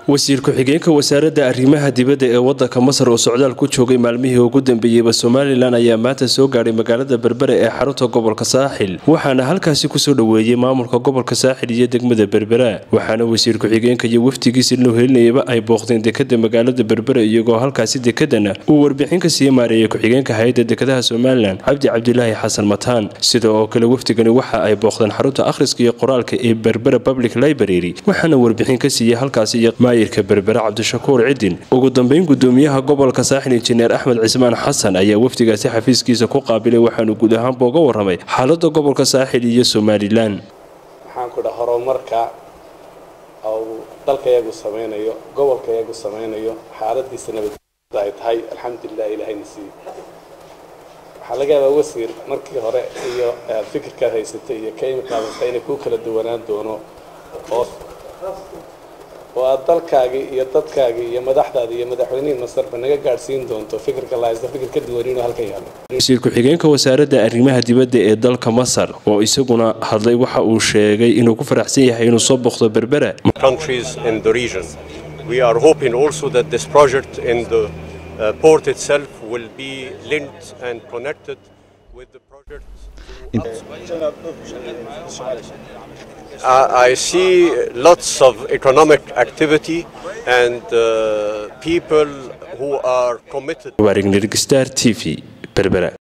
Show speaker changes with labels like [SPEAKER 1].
[SPEAKER 1] wasiir ku-xigeenka wasaaradda arrimaha dibadda ee wadanka masar oo socdaal ku joogay maalmihii ugu dambeeyeyba somalilan ayaa maanta soo gaadhay magaalada berbere ee xarunta gobolka saaxil waxaana halkaasi kusoo dhoweeyey maamulka gobolka saaxil iyo degmada berbera waxaana wasiir ku-xigeenka iyo wafdigiisa loo helinayaba ay booqdeen dekada magaalada berbere iyagoo halkaasi dekadana uu warbixin ka sii maareeyay ku-xigeenka hay-adda dekadaha somalilan cabdi cabdilaahi xasan mataan sida oo kale wafdigani waxa ay booqdeen xarunta akhriska iyo qoraalka ee berbera public library waxaana warbixin ka siiyey halkaasi iyo maayirka berbere cabdishakuur cidin ugu dambeyn gudoomiyaha gobolka saaxil injineer axmed cismaan xasan ayaa wafdigaasi xafiiskiisa ku qaabilay waxaanu guud ahaanba uga waramay xaalada gobolka saaxil iyo somalilan
[SPEAKER 2] waxaan ku dhaha horumarka uu dalka iyagu samaynayo gobolka iyagu samaynayo xaaladiisa nabadda ay tahay alxamdulilah ilahayna siiye waxaa laga yaabaa wasiir markii hore iyo fikirkaad haysatay iyo ka imikaadata inay ku kala duwanaan doono oo oo aad dalkaagii iyo dadkaagii iyo madaxdaada iyo madaxweynihii masarba naga gaadhsiin doonto fikirka la haysta fikir ka duwan inuu halkan yaalo
[SPEAKER 1] wasiir ku-xigeenka wasaaradda arrimaha dibadda ee dalka masar oo isaguna hadlay waxa uu sheegay inuu ku faraxsan yahay inuu soo booqdo berbera
[SPEAKER 3] countries in the region. We are hoping also that this project in the uh, port itself will be linked and connected with the project. I I see lots of economic activity and uh, people who are committed.
[SPEAKER 1] waarignirgstar t v berbera